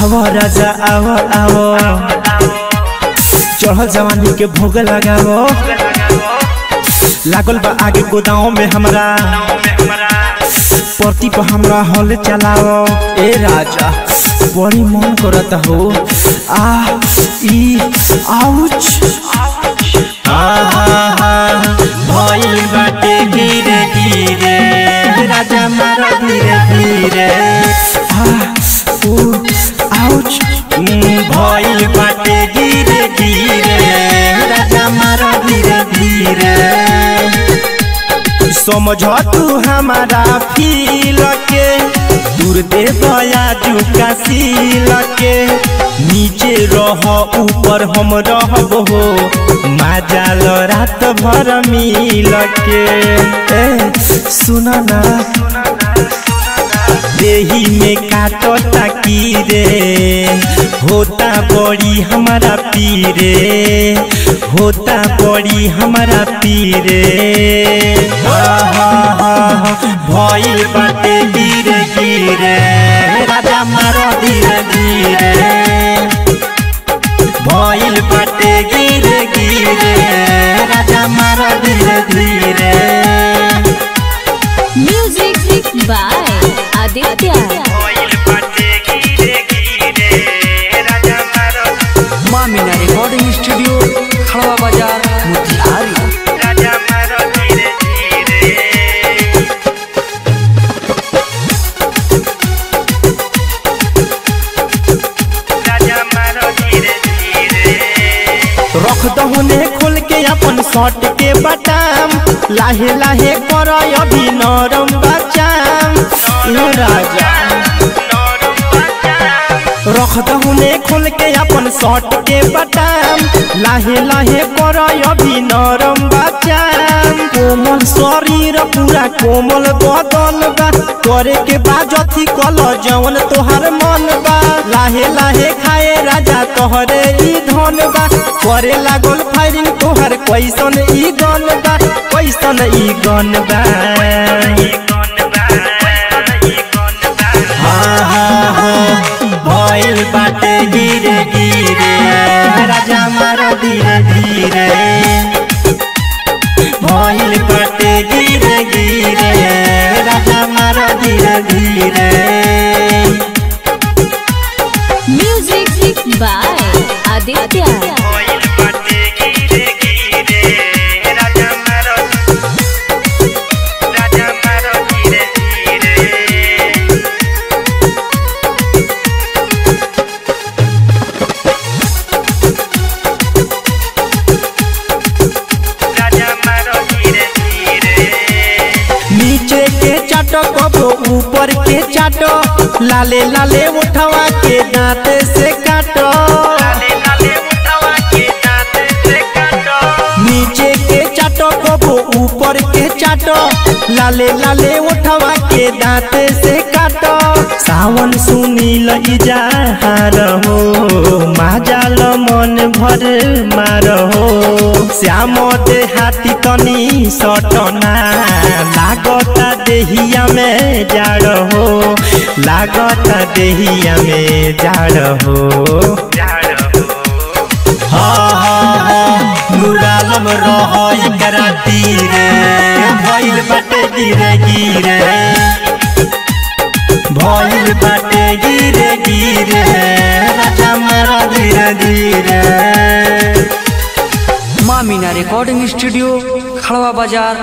आवो राजा आवो आवो चढ़ल जवानी के भोग लगावो लागल बा आगे गोदाम में हमरा परती पर हमरा हल चलाओ ए राजा बड़ी मन करत हो आ ई आउच भइल बाटे गिरे गिरे राजा मार धीरे धीरे आ ऊ आउच भइल बाटे गिरे गिरे राजा मार धीरे धीरे समझ तू हमारा फील के दूर दे दया जुका सील के नीचे रह ऊपर हम रहब हो माजाल रात भर मिल के ए, सुन ना देही में काटो ताकी रे होता बड़ी हमारा पीरे होता बड़ी हमारा पीरे भइल बाटे गिरे गिरे राजा मारो धीरे धीरे भइल बाटे गिरे गिरे राजा मारो धीरे धीरे Music by Aditya. माँ मीना रिकॉर्डिंग स्टूडियो खड़वा बाजार मोतिहारी रख दहुने खोल के अपन शर्ट के बटाम लाहे लाहे कर अभी नरम बचाम ए राजा रख दहुने खोल के अपन शर्ट के बटाम लाहे लाहे कर अभी नरम बचाम कोमल शरीर पूरा कोमल बदन बा करे के बाद अथी कल जवन तोहर मन बा लाहे लाहे खाए राजा तोहरे ई धन बा करे लागल फायरिंग तोहर कैसन ई गन बा कैसन ई गन बा हाँ, हाँ, हाँ, भइल बाटे गिरे गिरे राजा मारो धीरे धीरे भइल बाटे गिरे गिरे राजा मारो धीरे धीरे Music by Aditya. नीचे के चाटो कबो ऊपर के चाटो लाले लाले उठवा के दांत से काटो नीचे के चाटो कबो ऊपर के चाटो लाले लाले उठवा के दांत से काटो सावन सुनील इजाहार हो माजाल मन भर मार हो श्याम देहाती तनी सटना लागता देहिया में जाड़ हो लागता देहिया में जाड़ हो हाँ हाँ हाँ मुरालम रह एकरा तीरे भइल बाटे गिरे गिरे भइल बाटे गिरे गिरे राजा मारा धीरे धीरे माँ मीना रिकॉर्डिंग स्टूडियो खड़वा बाजार